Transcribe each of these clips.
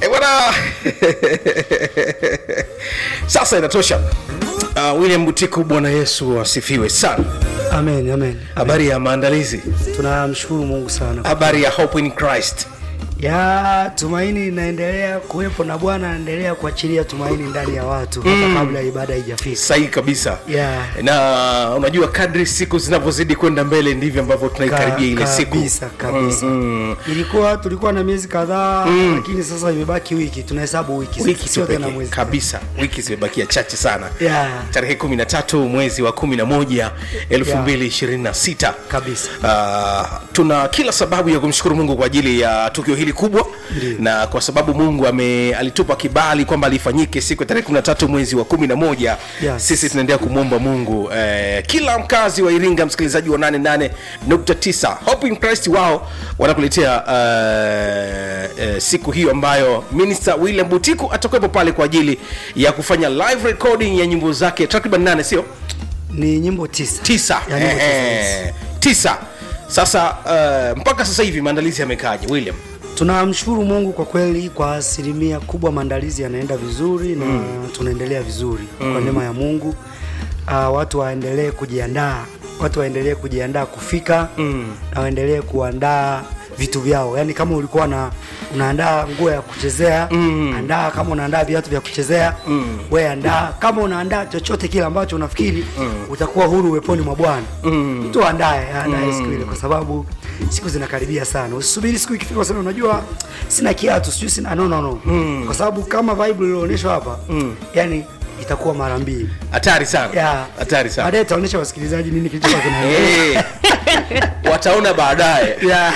Eh, bwana sasa inatosha uh, william butiku bwana yesu asifiwe sana amen amen habari ya maandalizi tunamshukuru mungu sana habari ya hope in christ ya tumaini inaendelea kuwepo na bwana anaendelea kuachilia tumaini ndani ya watu hata kabla ibada haijafika sahihi kabisa Yeah. na unajua kadri siku zinavyozidi kwenda mbele ndivyo ambavyo tunaikaribia ile siku kabisa kabisa Mm, ilikuwa tulikuwa na miezi kadhaa lakini sasa imebaki wiki tunahesabu wiki wiki tu sio tena pekee mwezi kabisa wiki zimebakia chache sana Yeah. tarehe 13 mwezi wa 11 2026 kabisa Uh, tuna kila sababu ya kumshukuru mungu kwa ajili ya tukio hili kubwa Ndiyo. na kwa sababu mungu ame, alitupa kibali kwamba lifanyike siku ya tarehe 13 mwezi wa 11 Yes. sisi tunaendelea kumwomba mungu eh, kila mkazi wa iringa msikilizaji wa 88.9 hope in christ wao wanakuletea uh, uh, siku hiyo ambayo minister william butiku atakuwepo pale kwa ajili ya kufanya live recording ya nyimbo zake takriban nane sio ni nyimbo tisa tisa Ya nyimbo tisa, Eh, yes. tisa sasa uh, mpaka sasa hivi maandalizi yamekaaje william tunamshukuru mungu kwa kweli kwa asilimia kubwa maandalizi yanaenda vizuri na tunaendelea vizuri kwa neema ya mungu uh, watu waendelee kujiandaa watu waendelee kujiandaa kufika mm. na waendelee kuandaa vitu vyao yaani kama ulikuwa na unaandaa nguo ya kuchezea mm. andaa kama unaandaa viatu vya kuchezea mm. we andaa kama unaandaa chochote kile ambacho unafikiri mm. utakuwa huru uweponi mwa bwana mm. mtu aandae aandae mm. siku ile kwa sababu siku zinakaribia sana usubiri siku ikifika useme unajua sina kiatu sijui sina no no no mm. kwa sababu kama bible ilionyeshwa hapa mm. yani itakuwa mara mbili hatari sana Yeah. hatari sana baadaye itaonyesha wasikilizaji nini kilichokuwa kinaendelea Eh, wataona baadaye Yeah.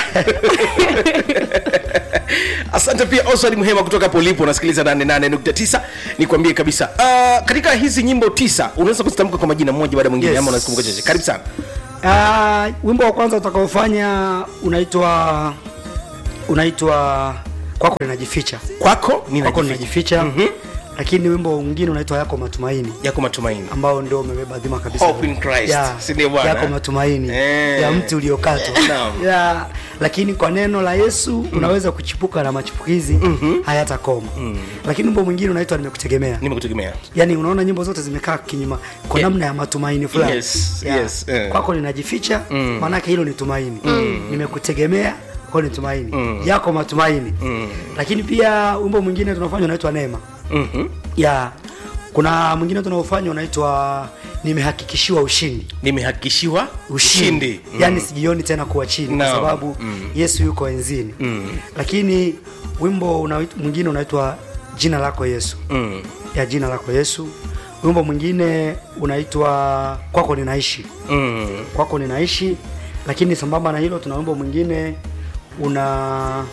asante pia oswald mhema kutoka hapo ulipo unasikiliza 88.9 nikwambie kabisa uh, katika hizi nyimbo tisa unaweza kuzitamka kwa majina moja baada ya mwingine Yes. ama unazikumbuka chache karibu sana Ah, wimbo wa kwanza utakaofanya unaitwa unaitwa kwako ninajificha kwako kwako ninajificha ninajificha Mhm. lakini wimbo mwingine unaitwa yako matumaini yako matumaini ambao ndio umebeba dhima kabisa Hope in Christ. Ya, Si ndio bwana? yako matumaini Eh. ya mti uliokatwa Naam. ya, lakini kwa neno la yesu unaweza kuchipuka na machipukizi hayatakoma lakini wimbo mwingine unaitwa nimekutegemea nimekutegemea yani unaona nyimbo zote zimekaa kinyuma kwa Yeah. namna ya matumaini fulani Yes, Yeah. yes, eh. kwako ninajificha maanake hilo ni tumaini nimekutegemea kwa ni tumaini yako matumaini lakini pia wimbo mwingine tunafanya unaitwa neema Mhm. ya kuna mwingine tunaofanya unaitwa nimehakikishiwa ushindi nimehakikishiwa ushindi yani sijioni tena kuwa chini kwa Naam. sababu yesu yuko enzini lakini wimbo unait- mwingine unaitwa jina lako yesu Mm. ya jina lako yesu wimbo mwingine unaitwa kwako ninaishi Mm. kwako ninaishi lakini sambamba na hilo tuna wimbo mwingine una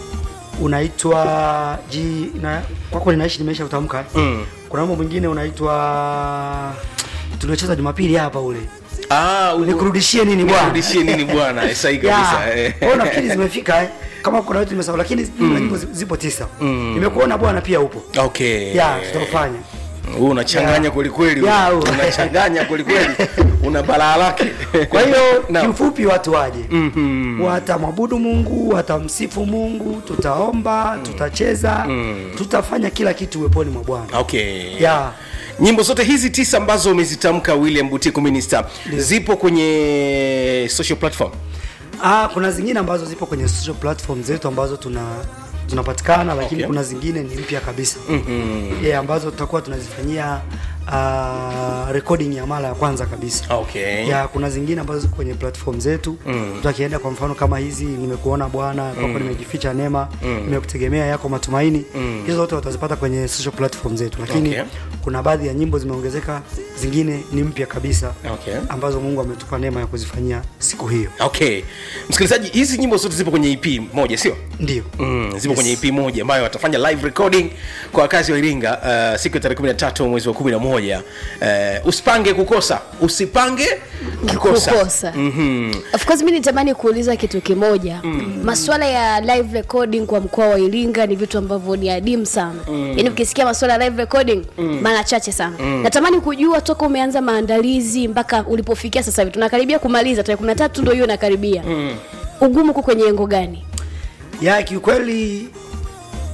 unaitwa ji na, kwako ninaishi nimeisha kutamka Mm. kuna wimbo mwingine unaitwa tuliocheza jumapili hapa ule Ah, u- nikurudishie nini bwana Nikurudishie nini bwana Eh, sahihi Ya, kabisa eh. kwa hiyo nafikiri zimefika eh. kama kuna vitu nimesahau lakini jumla nyimbo zi- zipo tisa nimekuona bwana pia upo okay ya tutaufanya Huu unachanganya Ya. kwelikweli Ya, huu. unachanganya kwelikweli una balaa lake kwa hiyo Naam. kiufupi watu waje watamwabudu mungu watamsifu mungu tutaomba tutacheza tutafanya kila kitu uweponi mwa bwana okay ya nyimbo zote hizi tisa ambazo umezitamka william butiku minister zipo kwenye social platform ah, kuna zingine ambazo zipo kwenye social platform zetu ambazo tuna tunapatikana lakini Okay. kuna zingine ni mpya kabisa mm-hmm. yeah, ambazo tutakuwa tunazifanyia uh, recording ya mara ya kwanza kabisa okay ya kuna zingine ambazo ziko kwenye platform zetu mm. mtu akienda kwa mfano kama hizi nimekuona bwana kwako nimejificha neema nimekutegemea yako matumaini hizo zote watazipata kwenye social platform zetu lakini Okay. kuna baadhi ya nyimbo zimeongezeka zingine ni mpya kabisa Okay. ambazo mungu ametupa neema ya kuzifanyia siku hiyo okay msikilizaji hizi nyimbo zote zipo kwenye ep moja sio ndio Mm, zipo kwenye ep moja ambayo watafanya live recording kwa wakazi wa iringa uh, siku ya tarehe 13 mwezi wa 11 uh, usipange kukosa usipange kukosa, kukosa of course mi nitamani kuuliza kitu kimoja mm. maswala ya live recording kwa mkoa wa iringa ni vitu ambavyo ni adimu sana mm. yaani ukisikia maswala ya live recording mm. mara chache sana mm. natamani kujua toka umeanza maandalizi mpaka ulipofikia sasa hivi tunakaribia kumaliza tarehe kumi na tatu ndo hiyo inakaribia mm. ugumu uko kwenye engo gani ya kiukweli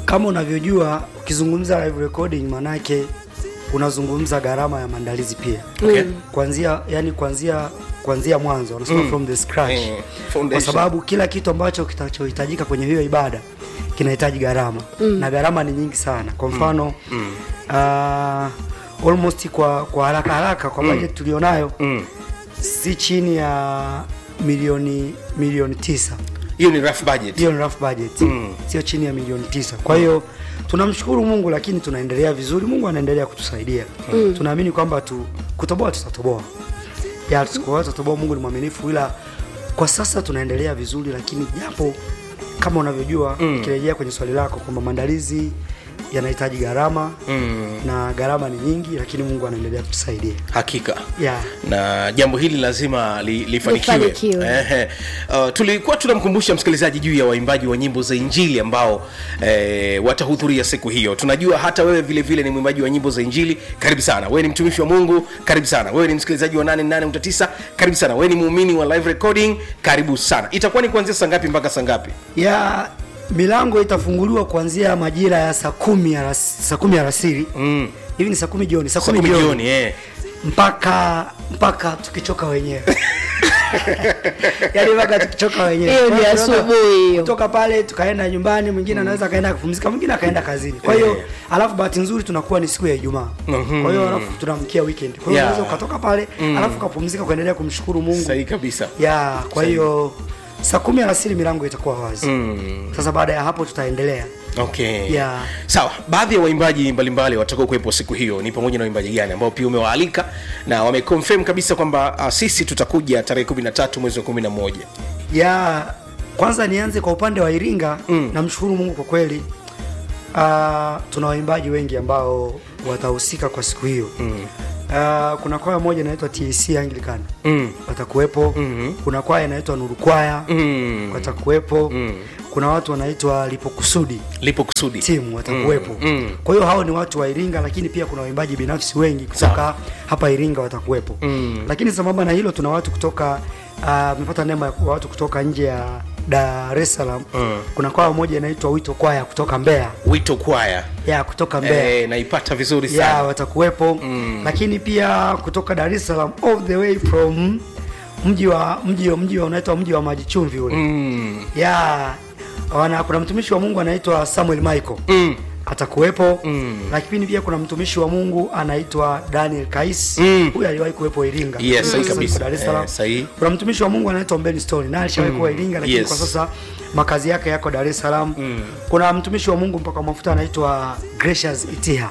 kama unavyojua ukizungumza live recording maanake unazungumza gharama ya maandalizi pia Okay. kuanzia yani kuanzia kuanzia mwanzo wanasema from the scratch Eh, kwa foundation. sababu kila kitu ambacho kitachohitajika kwenye hiyo ibada kinahitaji gharama na gharama ni nyingi sana kwa mfano uh, almost kwa kwa haraka haraka kwa budget tulionayo si chini ya milioni milioni tisa hiyo ni rough budget hiyo ni rough budget sio chini ya milioni tisa kwa hiyo tunamshukuru mungu lakini tunaendelea vizuri mungu anaendelea kutusaidia tunaamini kwamba tu kutoboa tutatoboa ya tukoa tutatoboa mungu ni mwaminifu ila kwa sasa tunaendelea vizuri lakini japo kama unavyojua ukirejea kwenye swali lako kwamba maandalizi yanahitaji gharama na gharama ni nyingi lakini mungu anaendelea kutusaidia hakika yeah. na jambo hili lazima li, lifanikiwe Lifanikiwe. Ehe. uh, tulikuwa tunamkumbusha msikilizaji juu ya waimbaji wa nyimbo za injili ambao eh, watahudhuria siku hiyo tunajua hata wewe vile vile ni mwimbaji wa nyimbo za injili karibu sana wewe ni mtumishi wa mungu karibu sana wewe ni msikilizaji wa 88.9 karibu sana wewe ni muumini wa live recording karibu sana itakuwa ni kuanzia saa ngapi mpaka saa ngapi ya milango itafunguliwa kuanzia majira ya saa kumi alas- saa kumi alasiri mm. hivi ni saa kumi jioni saa saa kumi kumi jioni jioni eh. mpaka mpaka tukichoka wenyewe yaani mpaka tukichoka wenyewe Hiyo ni Kwa hiyo tunaweza asubuhi hiyo. kutoka pale tukaenda nyumbani mwingine anaweza akaenda kupumzika mwingine akaenda kazini kwa hiyo Eh. alafu bahati nzuri tunakuwa ni siku ya ijumaa kwa hiyo alafu tunamkia weekend kwa hiyo Yeah. unaweza ukatoka pale alafu ukapumzika kuendelea kumshukuru mungu sahihi kabisa ya kwa hiyo saa kumi alasiri milango itakuwa wazi mm. sasa baada ya hapo tutaendelea okay Yeah. sawa baadhi ya waimbaji mbalimbali watakao kuwepo siku hiyo ni pamoja na waimbaji gani ambao pia umewaalika na wameconfirm kabisa kwamba uh, sisi tutakuja tarehe 13 mwezi wa 11 ya kwanza nianze kwa upande wa iringa mm. namshukuru mungu kwa kweli uh, tuna waimbaji wengi ambao watahusika kwa siku hiyo mm. uh, kuna kwaya moja inaitwa tac anglican mm. watakuwepo mm-hmm. kuna kwaya inaitwa nuru kwaya mm. watakuwepo mm. kuna watu wanaitwa lipokusudi lipo kusudi timu watakuwepo Mm, mm. kwa hiyo hao ni watu wa iringa lakini pia kuna waimbaji binafsi wengi kutoka Sawa. hapa iringa watakuwepo Mm. lakini sambamba na hilo tuna watu kutoka amepata neema ya kuwa watu kutoka nje ya dar es salaam Mm. kuna kwaya moja inaitwa wito kwaya kutoka mbeya wito kwaya ya kutoka mbeya eh, naipata vizuri ya sana watakuwepo Mm. lakini pia kutoka dar es salaam all the way from mji wa mji wa mji wa unaitwa mji wa maji chumvi ule mm. ya wana, kuna mtumishi wa mungu anaitwa samuel michael Mm. atakuwepo Mm. lakini pia kuna mtumishi wa mungu anaitwa daniel kais Mm. huyu aliwahi kuwepo iringa Yes, Sasa sahihi yuko kabisa. dar es salaam Eh, sahihi. kuna mtumishi wa mungu anaitwa mbeni stone naye alishawahi kuwa iringa lakini Yes. kwa sasa makazi yake yako dar es salaam kuna mtumishi wa mungu mpaka mafuta anaitwa gracious itiha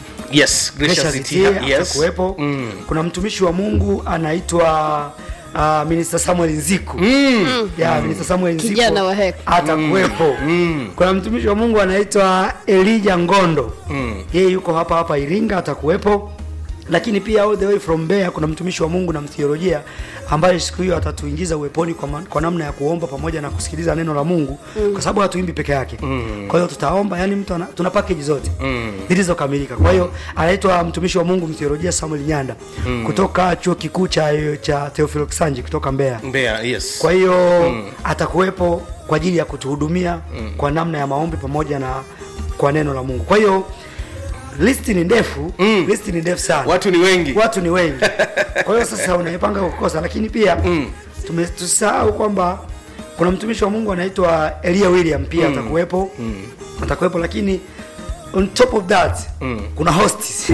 yes gracious Gracious Itiha, Itiha yes atakuwepo Mm. kuna mtumishi wa mungu anaitwa uh, minister samuel nziku Mm. ya minister samuel nziku Kijana wa heko. atakuwepo kuna mtumishi wa mungu anaitwa elija ngondo Mm. yeye yuko hapa hapa iringa atakuwepo lakini pia all the way from Mbeya kuna mtumishi wa mungu na mtheolojia ambaye siku hiyo atatuingiza uweponi kwa, ma- kwa namna ya kuomba pamoja na kusikiliza neno la mungu mm. kwa sababu hatuimbi peke yake mm. kwa hiyo tutaomba yani mtu ana, tuna package zote mm. zilizokamilika kwa hiyo anaitwa mtumishi wa mungu mtheolojia samuel nyanda mm. kutoka chuo kikuu cha, cha teofilo kisanji kutoka mbeya Mbeya, yes kwa hiyo mm. atakuwepo kwa ajili ya kutuhudumia mm. kwa namna ya maombi pamoja na kwa neno la mungu kwa hiyo listi ni ndefu mm. listi ni ndefu sana watu ni wengi watu ni wengi kwa hiyo sasa unaipanga kukosa lakini pia mm. tusahau kwamba kuna mtumishi wa mungu anaitwa elia william pia mm. atakuwepo mm. atakuwepo lakini on top of that mm. kuna host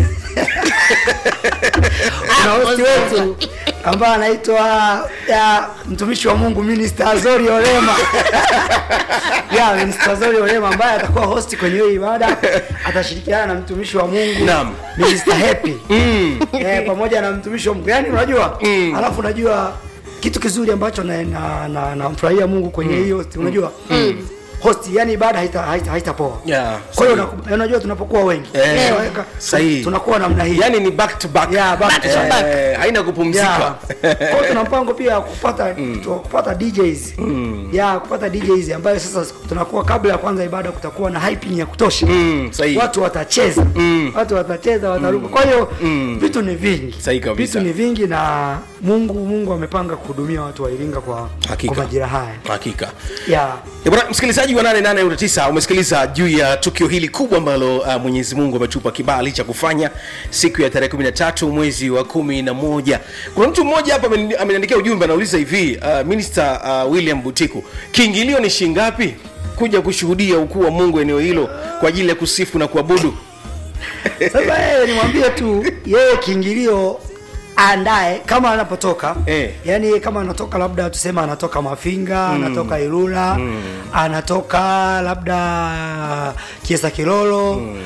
kuna host wetu ambaye anaitwa ya, mtumishi wa mungu minister azori olema ya minister azori olema ambaye atakuwa host kwenye hiyo ibada atashirikiana na mtumishi wa mungu Naam. minister happy mm. eh, pamoja na mtumishi wa mungu yani unajua mm. alafu unajua kitu kizuri ambacho namfurahia na, na, namfurahia mungu kwenye hiyo mm. unajua mm. host yani ibada haitapoa haita, haita haitapoa. Yeah, kwa hiyo sahihi. unaku- unajua tunapokuwa wengi Eh, tunaweka- sahihi. tunakuwa namna hii yani ni back to back Yeah, back to Eh, back. haina kupumzika Yeah. Kwa hiyo tuna mpango pia wa kupata tu- kupata DJs ya kupata DJs ambayo sasa tunakuwa kabla ya kwanza ibada kutakuwa na hyping ya kutosha Mm, sahihi. watu watacheza watu watacheza wataruka kwa hiyo vitu ni vingi Sahihi kabisa. vitu ni vingi na Mungu Mungu amepanga kuhudumia watu wa Iringa kwa Hakika. kwa majira haya hakika yeah. Eh, bwana msikilizaji msikilizaji wa 88.9 umesikiliza juu ya tukio hili kubwa ambalo uh, mwenyezi mungu ametupa kibali cha kufanya siku ya tarehe 13 mwezi wa kumi na moja kuna mtu mmoja hapa ameni- ameniandikia ujumbe anauliza hivi uh, minister uh, william butiku kiingilio ni shingapi kuja kushuhudia ukuu wa mungu eneo hilo kwa ajili ya kusifu na kuabudu sasa yeye nimwambie tu yeye kiingilio andae kama anapotoka Eh. yani kama anatoka labda tuseme anatoka mafinga mm. anatoka ilula mm. anatoka labda kiesa kilolo mm.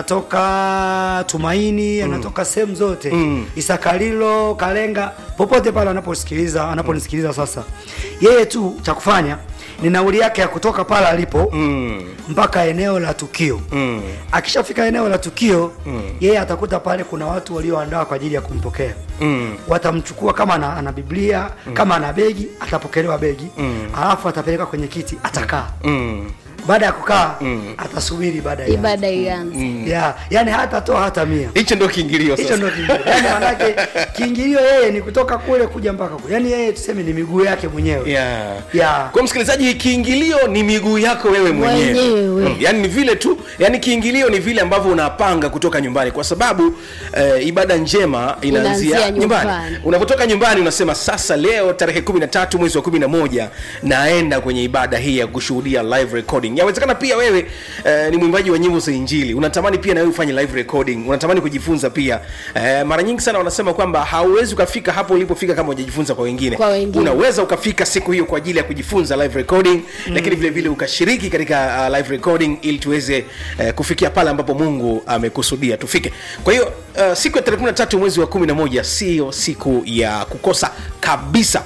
anatoka tumaini mm. anatoka sehemu zote mm. isakalilo kalenga popote pale anaposikiliza anaponisikiliza sasa yeye tu cha kufanya ni nauli yake ya kutoka pale alipo mm. mpaka eneo la tukio mm. akishafika eneo la tukio mm. yeye atakuta pale kuna watu walioandaa kwa ajili ya kumpokea mm. watamchukua kama ana, ana biblia mm. kama ana begi atapokelewa begi mm. alafu atapeleka kwenye kiti atakaa mm. baada ya kukaa mm. atasubiri baada ya ibada ianze ya yani hatatoa hata mia hicho ndio kiingilio hicho sasa ndo kiingilio yani manake kiingilio yeye ni kutoka kule kuja mpaka kule yani yeye tuseme ni miguu yake mwenyewe yeah. Yeah. kwa msikilizaji kiingilio ni miguu yako wewe mwenyewe Mwenyewe. Mm, yani ni vile tu yani kiingilio ni vile ambavyo unapanga kutoka nyumbani kwa sababu eh, ibada njema inaanzia Inaanzia nyumbani nyumbani. unapotoka nyumbani unasema sasa leo tarehe 13 mwezi wa 11 naenda kwenye ibada hii ya kushuhudia live recording yawezekana pia wewe eh, ni mwimbaji wa nyimbo za injili unatamani pia na wewe ufanye live recording unatamani kujifunza pia eh, mara nyingi sana wanasema kwamba hauwezi ukafika hapo ulipofika kama hujajifunza kwa wengine Kwa wengine. Una unaweza ukafika siku hiyo kwa ajili ya kujifunza live recording mm. lakini vile vile ukashiriki katika uh, live recording ili tuweze uh, kufikia pale ambapo mungu amekusudia tufike kwa hiyo uh, siku ya tarehe 13 mwezi wa 11 sio siku ya kukosa kabisa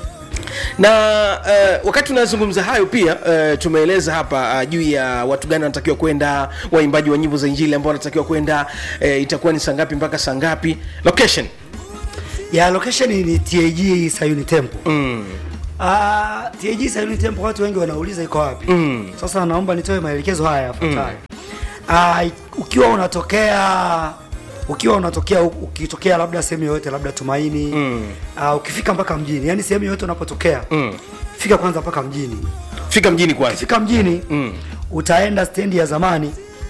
na uh, wakati tunazungumza hayo pia uh, tumeeleza hapa uh, juu ya watu gani wanatakiwa kwenda waimbaji wa nyimbo za injili ambao wanatakiwa kwenda uh, itakuwa ni saa ngapi mpaka saa ngapi location ya location ni TAG Sayuni Temple. Mm. Uh, TAG Sayuni Temple watu wengi wanauliza iko wapi? Mm. Sasa naomba nitoe maelekezo haya yafuatayo. Mm. Uh, ukiwa unatokea ukiwa unatokea ukitokea labda sehemu yoyote labda Tumaini mm. uh, ukifika mpaka mjini, yani sehemu yoyote unapotokea mm. fika kwanza mpaka mjini. fika mjini kwanza Fika mjini mm. utaenda stendi ya zamani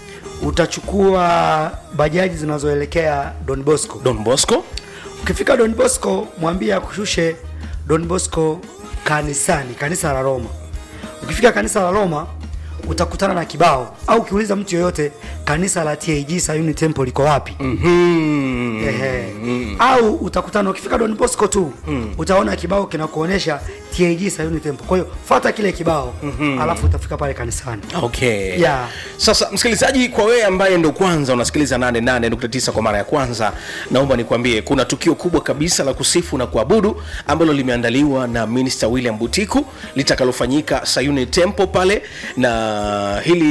utachukua bajaji zinazoelekea Don Bosco. don bosco Ukifika Don Bosco, mwambie akushushe Don Bosco kanisani, kanisa la Roma. Ukifika kanisa la Roma utakutana na kibao au ukiuliza mtu yoyote kanisa la TAG Sayuni Temple liko wapi? mm. Ehe. Au utakutana ukifika Don Bosco tu utaona kibao kinakuonesha TAG Sayuni Temple. Kwa hiyo fuata kile kibao alafu utafika pale kanisani. okay Yeah. sasa msikilizaji kwa wewe ambaye ndo kwanza unasikiliza 88.9 kwa mara ya kwanza naomba nikwambie kuna tukio kubwa kabisa la kusifu na kuabudu ambalo limeandaliwa na minister william butiku litakalofanyika sayuni temple pale na hili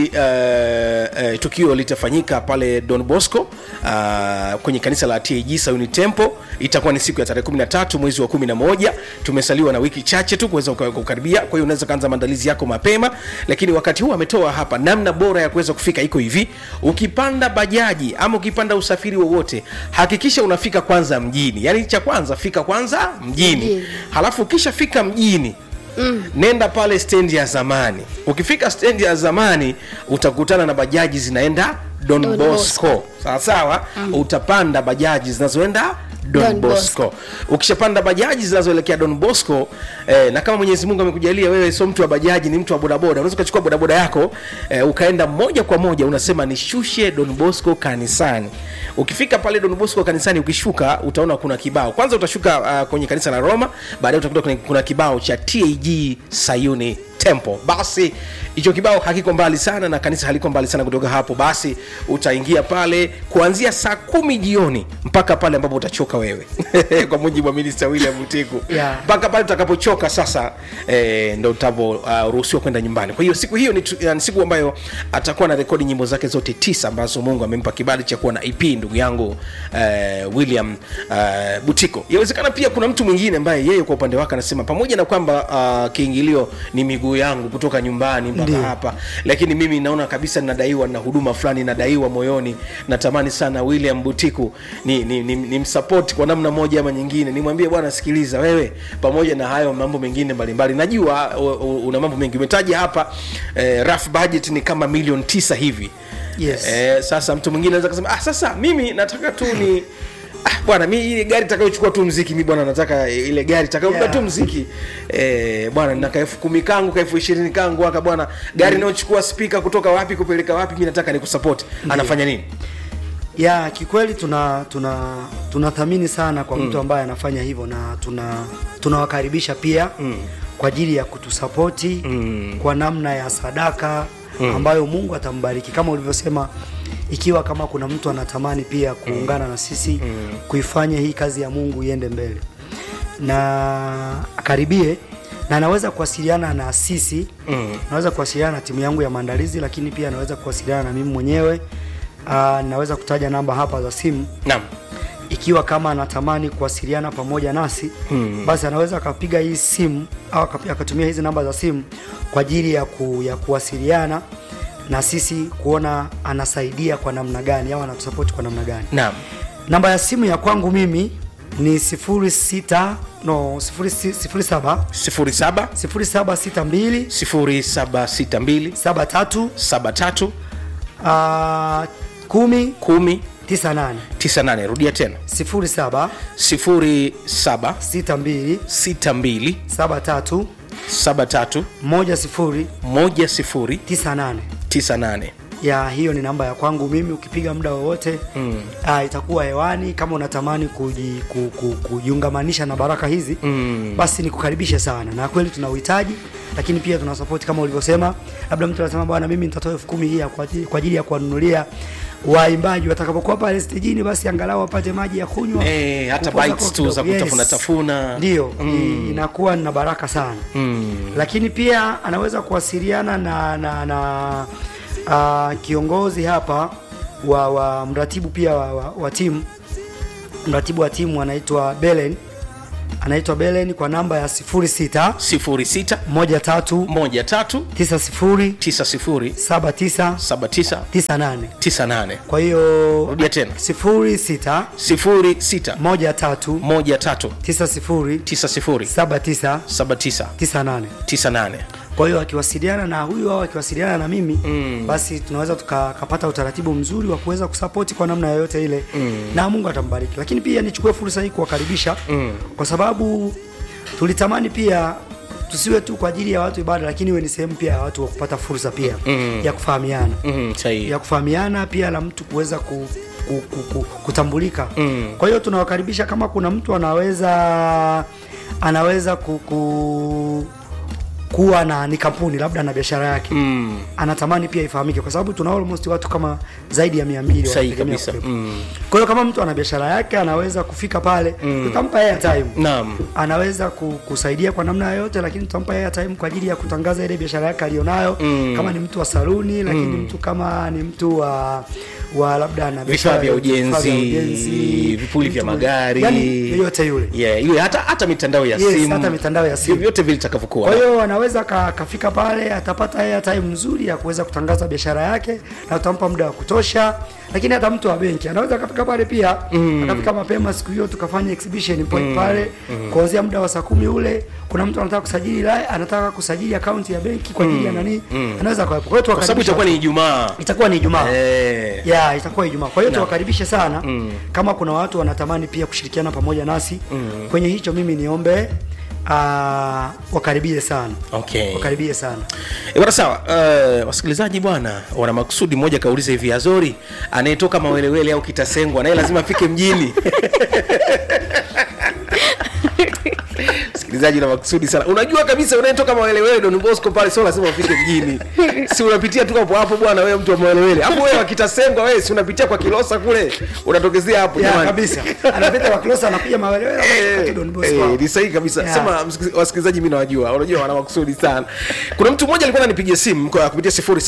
uh, uh, tukio litafanyika pale don bosco uh, kwenye kanisa la tag sayuni temple itakuwa ni siku ya tarehe 13 mwezi wa 11 tumesaliwa na wiki chache tu kuweza kuka- kukaribia kwa hiyo unaweza kaanza maandalizi yako mapema lakini wakati huu ametoa hapa namna bora ya kuweza kufika iko hivi ukipanda bajaji ama ukipanda usafiri wowote hakikisha unafika kwanza mjini yaani cha kwanza fika kwanza mjini Mjini. halafu ukishafika mjini Mm. nenda pale stendi ya zamani ukifika stendi ya zamani utakutana na bajaji zinaenda don, Don bosco, Bosco. sawa sawa mm. utapanda bajaji zinazoenda don, Don bosco. Bosco. ukishapanda bajaji zinazoelekea don bosco eh, na kama mwenyezi mungu amekujalia wewe sio mtu wa bajaji ni mtu wa bodaboda unaweza ukachukua bodaboda yako eh, ukaenda moja kwa moja unasema nishushe don bosco kanisani ukifika pale don bosco kanisani ukishuka utaona kuna kibao kwanza utashuka uh, kwenye kanisa la roma baadaye utakuta kuna, kuna kibao cha tag sayuni temple basi hicho kibao hakiko mbali sana na kanisa haliko mbali sana kutoka hapo basi utaingia pale kuanzia saa kumi jioni mpaka pale ambapo utachoka wewe kwa mujibu wa minista william mtiku Yeah. mpaka pale utakapochoka sasa eh, ndo utavoruhusiwa uh, kwenda nyumbani kwa hiyo siku hiyo ni, tu- ni siku ambayo atakuwa na rekodi nyimbo zake zote tisa ambazo mungu amempa kibali cha kuwa na ep ndugu yangu uh, william uh, butiko yawezekana pia kuna mtu mwingine ambaye yeye kwa upande wake anasema pamoja na kwamba uh, kiingilio ni miguu ndugu yangu kutoka nyumbani mpaka Ndiyo. hapa lakini mimi naona kabisa nadaiwa na huduma fulani nadaiwa moyoni natamani sana william butiku ni, ni, ni, ni msapoti kwa namna moja ama nyingine nimwambie bwana sikiliza wewe pamoja na hayo mambo mengine mbalimbali najua u- u- una mambo mengi umetaja hapa eh, rough budget ni kama milioni tisa hivi Yes. eh, sasa mtu mwingine anaweza kusema ah, sasa mimi nataka tu ni ah, bwana mi ile gari takayochukua tu mziki mi bwana nataka ile gari takayobeba Yeah. tu mziki eh, bwana nina kaelfu kumi kangu kaelfu ishirini kangu aka bwana gari inayochukua spika kutoka wapi kupeleka wapi mi nataka nikusapoti anafanya nini ya kikweli tuna tuna tunathamini sana kwa mtu ambaye anafanya hivyo na tuna tunawakaribisha pia mm. kwa ajili ya kutusapoti mm. kwa namna ya sadaka mm. ambayo Mungu atambariki kama ulivyosema ikiwa kama kuna mtu anatamani pia kuungana na sisi mm. kuifanya hii kazi ya Mungu iende mbele na akaribie na anaweza kuwasiliana na sisi mm. naweza kuwasiliana na timu yangu ya maandalizi lakini pia anaweza kuwasiliana na mimi mwenyewe uh, naweza kutaja namba hapa za simu naam ikiwa kama anatamani kuwasiliana pamoja nasi hmm. basi anaweza akapiga hii simu au akapi- akatumia hizi namba za simu kwa ajili ya, ku, ya kuwasiliana na sisi kuona anasaidia kwa namna gani au anatusapoti kwa namna gani naam namba ya simu ya kwangu mimi ni 06 no 07 07 0762 0762 73 73 uh, 10 10 98 98 rudia tena 07 07 62 62 73 73 10 10 98 98 ya hiyo ni namba ya kwangu mimi ukipiga muda wowote mm. uh, itakuwa hewani kama unatamani kuji, ku, ku, kujiungamanisha na baraka hizi mm. basi nikukaribishe sana na kweli tuna uhitaji lakini pia tuna support kama ulivyosema labda mtu anasema bwana mimi nitatoa elfu kumi hii ya kwa ajili- kwa ajili ya kuwanunulia waimbaji watakapokuwa pale stejini basi angalau wapate maji ya kunywa Eh, hata kupoza bites kwa tu za kidogo. kutafuna tafuna. ndio mm. inakuwa na baraka sana mm. lakini pia anaweza kuwasiliana na na, na uh, kiongozi hapa wa, wa mratibu pia wa, wa, wa timu mratibu wa timu anaitwa Belen anaitwa Belen kwa namba ya 06 06 13 13 90 90 79 79 98 98 kwa hiyo rudia tena 06 06 13 13 90 90 79 79 98 98 kwa hiyo akiwasiliana na huyu au akiwasiliana na mimi mm. basi tunaweza tukapata utaratibu mzuri wa kuweza kusapoti kwa namna yoyote ile mm. na mungu atambariki lakini pia nichukue fursa hii kuwakaribisha mm. kwa sababu tulitamani pia tusiwe tu kwa ajili ya watu ibada lakini iwe ni sehemu pia ya watu wa kupata fursa pia mm. ya kufahamiana mm, sahihi ya kufahamiana pia na mtu kuweza ku, ku, ku, ku, kutambulika mm. kwa hiyo tunawakaribisha kama kuna mtu anaweza anaweza ku, ku, kuwa na ni kampuni labda na biashara yake mm. anatamani pia ifahamike kwa sababu tuna almost watu kama zaidi ya mia mbili Sahihi wanategemea kabisa. kuwepo. Mm. kwa hiyo kama mtu ana biashara yake anaweza kufika pale mm. tutampa airtime naam anaweza ku- kusaidia kwa namna yoyote lakini tutampa yeye time kwa ajili ya kutangaza ile biashara yake alionayo mm. kama ni mtu wa saluni lakini mm. mtu kama ni mtu wa wa labda na biashara vifaa vya ya- vifaa vya ujenzi vipuli vya mtu- magari yani yoyote yule yeah, iwe hata hata mitandao ya Yes, simu hata mitandao ya simu. vyote vile itakavyokuwa kwa hiyo anaweza ka- kafika pale atapata yeye time nzuri ya kuweza kutangaza biashara yake na tutampa muda wa kutosha lakini hata mtu wa benki anaweza akafika pale pia mm. akafika mapema siku hiyo tukafanya exhibition point mm. pale mm. kuanzia muda wa saa kumi ule kuna mtu anataka kusajili la, anataka kusajili akaunti ya benki kwa ajili ya nani mm. anaweza kawepo kwa hiyo kwa sababu tuwakaribisha itakuwa ni ijumaa itakuwa ni Ijumaa Eh. ya itakuwa Ijumaa. Kwa hiyo tuwakaribishe sana mm. kama kuna watu wanatamani pia kushirikiana pamoja nasi mm. kwenye hicho, mimi niombe uh, wakaribie sana okay wakaribie sana E, bwana sawa uh, wasikilizaji bwana wana makusudi mmoja kauliza hivi azori anayetoka mawelewele au kitasengwa naye lazima afike mjini msikilizaji na makusudi sana unajua kabisa unayetoka mawelewele don bosco pale sio lazima ufike mjini si unapitia tu hapo hapo bwana wewe mtu wa mawelewele hapo wewe wakitasengwa wewe si unapitia kwa kilosa kule unatokezea hapo ya jamani. kabisa anapita kwa close anapiga mawelewele Eh, anapita Don Bosco eh, hapo. ni sahihi kabisa Yeah. sema msiki- wasikilizaji mi nawajua unajua wana makusudi sana kuna mtu mmoja alikuwa ananipigia simu kwa kupitia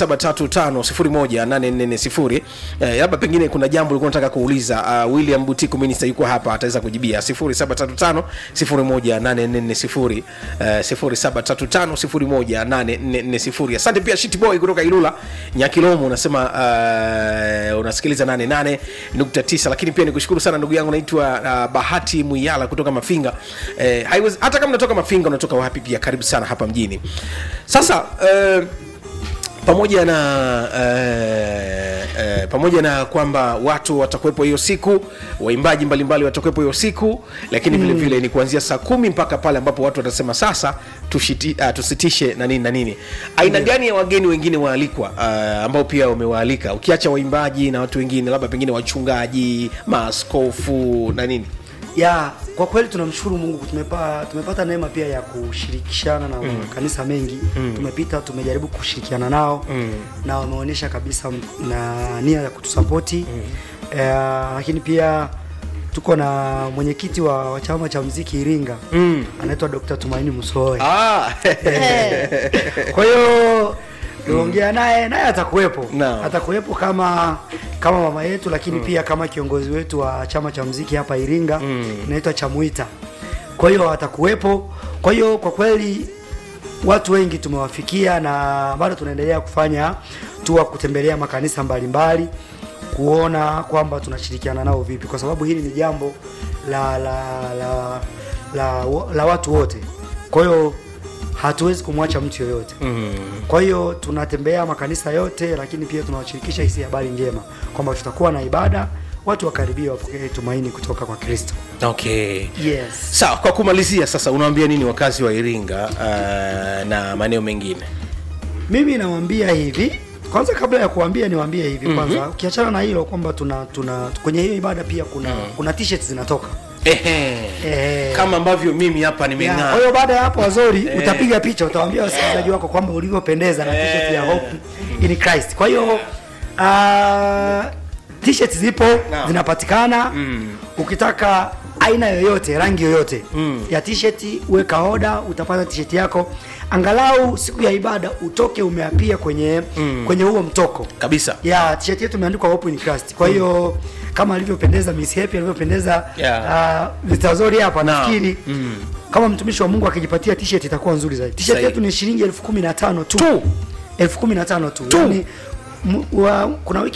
0735018440 eh, labda pengine kuna jambo ulikuwa nataka kuuliza uh, william butiku minista yuko hapa ataweza kujibia 0735 018440 eh, 0735018440 asante pia shitboy kutoka ilula nyakilomo unasema uh, unasikiliza 88.9 lakini pia nikushukuru sana ndugu yangu naitwa uh, bahati mwiyala kutoka mafinga eh, haiwezi- hata kama unatoka mafinga unatoka wapi pia karibu sana hapa mjini sasa uh, pamoja na eh, eh, pamoja na kwamba watu watakuwepo hiyo siku waimbaji mbalimbali watakuwepo hiyo siku lakini vile vile ni kuanzia saa kumi mpaka pale ambapo watu watasema sasa tushiti, uh, tusitishe na nini na nini aina gani ya wageni wengine waalikwa uh, ambao pia wamewaalika ukiacha waimbaji na watu wengine labda pengine wachungaji maaskofu na nini ya kwa kweli tunamshukuru mungu tumepa, tumepata neema pia ya kushirikishana na makanisa mengi tumepita tumejaribu kushirikiana nao na wameonyesha kabisa m- na nia ya kutusapoti eh, lakini pia tuko na mwenyekiti wa, wa chama cha mziki iringa anaitwa dr tumaini musoe ah, kwa hiyo tuongea naye naye atakuwepo Naam. atakuwepo kama kama mama yetu lakini pia kama kiongozi wetu wa chama cha mziki hapa iringa inaitwa chamuita kwa hiyo atakuwepo kwa hiyo kwa kweli watu wengi tumewafikia na bado tunaendelea kufanya tua kutembelea makanisa mbalimbali kuona kwamba tunashirikiana nao vipi kwa sababu hili ni jambo la la la la, la watu wote kwa hiyo hatuwezi kumwacha mtu yoyote mm. kwa hiyo tunatembea makanisa yote lakini pia tunawashirikisha hisi habari njema kwamba tutakuwa na ibada watu wakaribia wapokee tumaini kutoka kwa kristo okay yes sawa kwa kumalizia sasa unawaambia nini wakazi wa iringa uh, na maeneo mengine mimi nawambia hivi kwanza kabla ya kuambia niwaambie hivi kwanza mm-hmm. ukiachana na hilo kwamba tuna tuna kwenye hiyo ibada pia kuna mm. kuna t-shirt zinatoka Ehe. Eh. kama ambavyo mimi hapa Ya, nimeng'aa kwa hiyo baada ya hapo wazori utapiga picha utawaambia wasikilizaji wako kwamba ulivyopendeza na t-shirt ya hope in Christ kwa hiyo uh, t-shirt zipo Naam. zinapatikana ukitaka aina yoyote rangi yoyote ya t-shirt weka oda utapata t-shirt yako angalau siku ya ibada utoke umeapia kwenye kwenye huo mtoko kabisa ya t-shirt yetu imeandikwa hope in Christ kwa hiyo kama alivyopendeza Miss Happy alivyopendeza Yeah. uh, Mr. Zori hapa Naam. nafikiri kama mtumishi wa Mungu akijipatia t-shirt itakuwa nzuri zaidi. T-shirt Sahihi. yetu ni shilingi elfu kumi na tano tu, Tu. elfu kumi na tano tu, Tu. yani m- wa, kuna wiki